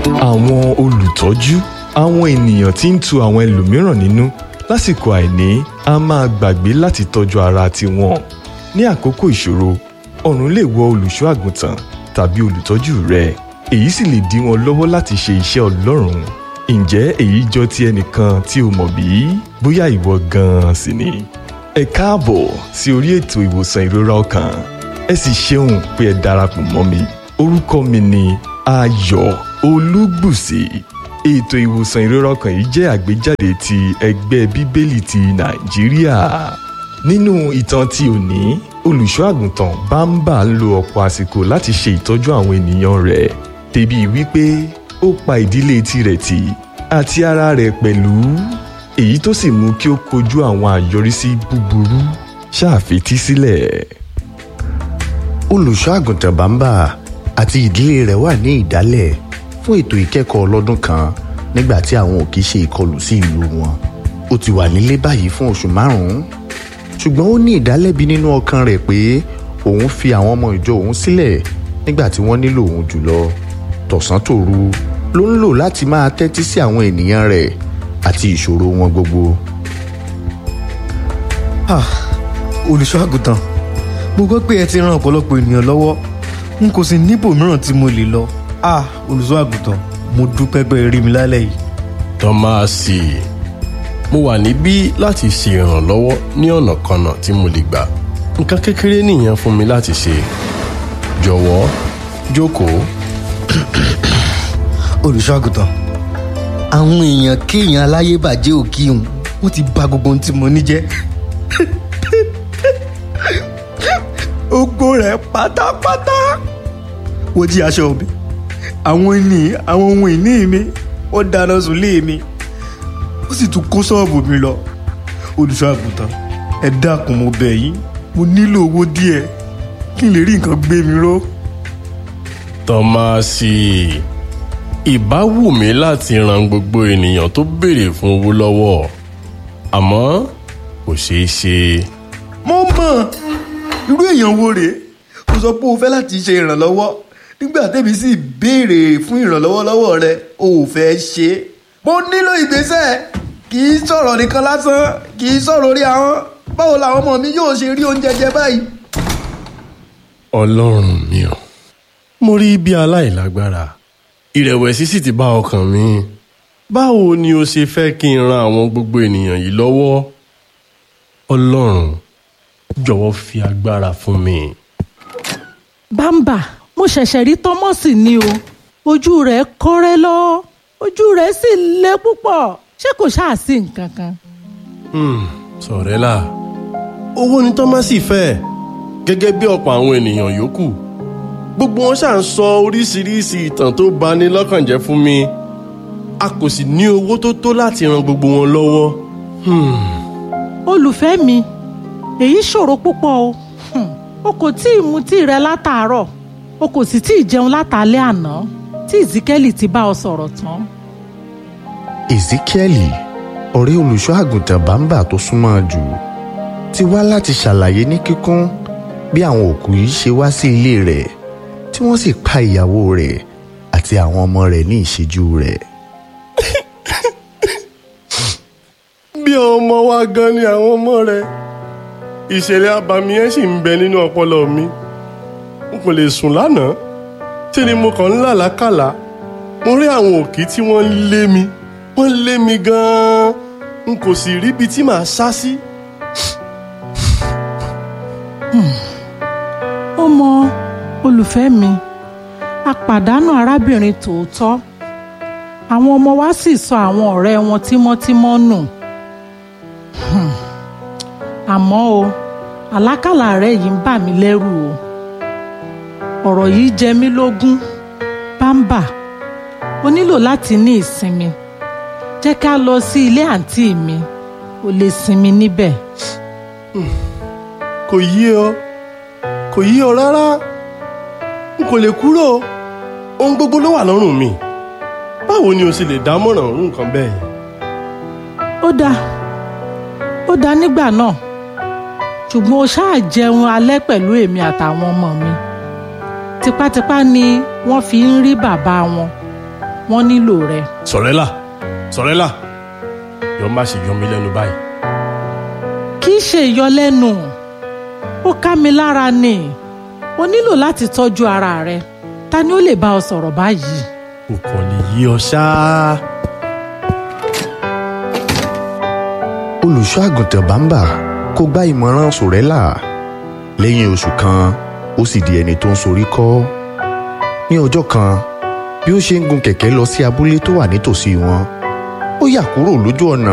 àwọn olùtọ́jú àwọn ènìyàn tí ń tu àwọn ẹlòmíràn nínú lásìkò àìní a máa gbàgbé láti tọ́jú ara tiwọn ní àkókò ìṣòro ọ̀run lè wọ olùṣọ́ àgùntàn tàbí olùtọ́jú rẹ èyí sì lè dí wọn lọ́wọ́ láti ṣe iṣẹ́ ọlọ́run ǹjẹ́ èyí jọ ti ẹnìkan tí o mọ̀ bí? bóyá ìwọ gan-an sì ni. ẹ káàbọ̀ sí orí ètò ìwòsàn ìrora ọkàn ẹ sì ṣeun pé ẹ darapọ̀ mọ́ mi orúkọ mi ni ayọ̀ olúgbùsì ètò ìwòsàn ìrora ọkàn yìí jẹ́ àgbéjáde ti ẹgbẹ́ bíbélì ti nàìjíríà nínú ìtàn tí òní olùṣọ́ àgùntàn bámbà ń lo ọ̀pọ̀ àsìkò láti ṣe ìtọ́jú àwọn ènìyàn rẹ̀ débi wípé ó pa ìdílé tirẹ̀ tì àti ara rẹ̀ pẹ̀lú èyí tó sì mú kí ó kojú àwọn àyọrísí búburú ṣàfetí sílẹ̀. olùṣọ́ àgùntàn bàmbà àti ìdílé rẹ̀ wà ní ìdálẹ̀ fún ètò ìkẹ́kọ̀ọ́ ọlọ́dún kan nígbà tí àwọn òkè ṣe ìkọlù sí ìlú wọn ó ti wà nílé báyìí fún oṣù márùn-ún ṣùgbọ́n ó ní ìdálẹ́bi nínú ọkàn rẹ̀ pé òun fi àwọn ọmọ ìjọ òun sílẹ̀ nígbà tí wọ́n nílò òun jùlọ tọ̀sán tòru ló ń lò láti máa tẹ́tí sí àwọn ènìyàn rẹ̀ àti ìṣòro wọn gbogbo. Ah, olùṣọ́ àgùntàn mo gbọ́ pé ẹ ti ran ọ̀pọ̀lọpọ̀ ènìyàn lọ́wọ́ n kò sì níbò mìíràn tí mo lè lọ Ah, olùṣọ́ àgùntàn mo dúpẹ́ pé ẹ rí mi lálẹ́ yìí. tọ́máàsì mo wà níbí láti ṣe ìrànlọ́wọ́ ní ọ̀nà kanà tí mo lè gbà nǹkan kékeré nìyẹn fún mi láti ṣe jọ̀wọ́ jókòó olùṣọ́ àgùntàn àwọn èèyàn kéèyàn aláyébàjẹ́ òkì òun wọ́n ti bà gbogbo ohun tí mo ní jẹ́ ogbó rẹ̀ pátápátá wo jí aṣọ mi àwọn ìní àwọn ohun ìní mi ó dáná sùlé mi ó sì tún kó ṣọ́ọ̀bù mi lọ olùṣọ́ àgùntàn ẹ dákun mo bẹ̀ yín mo nílò owó díẹ̀ kí n lè rí nǹkan gbé mi ró. tọ́máàsì ìbá wù mí láti ran gbogbo ènìyàn tó béèrè fún owó lọ́wọ́ àmọ́ kò ṣeé ṣe. mo mọ̀ irú èèyàn wo rèé o sọ pé o fẹ́ láti ṣe ìrànlọ́wọ́ nígbà tẹ́mi sì béèrè fún ìrànlọ́wọ́ lọ́wọ́ rẹ o ò fẹ́ ṣe é mo nílò ìgbésẹ̀ kì í sọ̀rọ̀ nìkan lásán kì í sọ̀rọ̀ orí ahọ́n báwo làwọn ọmọ mi yóò ṣe rí oúnjẹ jẹ báyìí. ọlọ́run mi ò mo rí bí aláìlágbára ìrẹ̀wẹ̀sì sì ti bá ọkàn mi báwo ni o ṣe fẹ́ kí n ran àwọn gbogbo ènìyàn yìí lọ́wọ́ ọlọ́run jọ̀wọ́ fi agbára fún mi. bámbà mo ṣẹ̀ṣẹ̀ rí tọ́mọ́sì ni o ojú rẹ̀ kọ́rẹ́ lọ ojú rẹ̀ sì le púpọ̀ ṣé kò ṣáà sí nǹkan kan. Hmm, sọ̀rẹ́là owó ni tọ́másì fẹ́ gẹ́gẹ́ bí ọ̀pọ̀ àwọn ènìyàn yòókù gbogbo wọn ṣáà ń sọ oríṣiríṣi ìtàn tó bani lọ́kàn jẹ́ fún mi a kò sì ní owó tó tó láti ran gbogbo wọn lọ́wọ́. Hmm. olùfẹ́ mi èyí ṣòro púpọ̀ o Hmm, o kò tí ì mutí rẹ látàárọ̀ o kò sì tí ì jẹun látàlẹ́ àná tí ìzíkẹ́lì ti bá ọ sọ̀rọ̀ tán. ezekiel ọ̀rẹ́ olùṣọ́ àgùntàn bàmbà tó súnmọ́ jù ti wá láti ṣàlàyé ní kíkún bí àwọn òkú yìí ṣe wá sí ilé rẹ̀ tí wọ́n sì pa ìyàwó rẹ̀ àti àwọn ọmọ rẹ̀ ní ìṣẹ́jú rẹ̀. bí ọmọ wa gan ni àwọn ọmọ rẹ ìṣẹ̀lẹ̀ abàmì yẹn sì ń bẹ nínú ọpọlọ mi n kò lè sùn lánàá tí ni mo kàn ń làlákàlà mo rí àwọn òkì tí wọ́n ń lé mi wọ́n lé mi gan-an n kò sì ríbi tí màá sá sí. ó mọ olùfẹ́ mi a pàdánù arábìnrin tòótọ́ àwọn ọmọ wa sì sọ àwọn ọ̀rẹ́ wọn tímọ́tímọ́ nù Hmm. àmọ́ o àlákàlà rẹ yìí ń bà mí lẹ́rù o ọ̀rọ̀ yìí jẹ mí lógún bámbà o nílò láti ní ìsinmi jẹ́ ká lọ sí ilé àǹtí mi o lè sinmi níbẹ̀. kò yí ọ kò yí ọ rárá n kò lè kúrò ohun gbogbo ló wà lọ́rùn mi báwo ni o sì lè dámọ̀ràn òun nǹkan bẹ́ẹ̀ yẹn. ó dáa ó dáa nígbà náà ṣùgbọ́n o ṣáà jẹun alẹ́ pẹ̀lú èmi àtàwọn ọmọ mi tipátipá ni wọ́n fi ń rí bàbá wọn wọ́n nílò rẹ. sọ̀rẹ́là sọ̀rẹ́là yọ má ṣe yọ mí lẹ́nu báyìí kì í ṣe ìyọlẹ́nu ó ká mi lára ni o nílò láti tọ́jú ara rẹ ta ni ó lè bá ọ sọ̀rọ̀ báyìí. kò kàn lè yí ọ ṣáá. olùṣọ́ àgùntàn bàǹbà kò gba ìmọ̀ràn sòrẹ́là lẹ́yìn oṣù kan ó sì di ẹni tó ń sorí kọ́ ní ọjọ́ kan bí ó ṣe ń gun kẹ̀kẹ́ lọ sí abúlé tó wà nítòsí wọn ó yà kúrò lójú ọ̀nà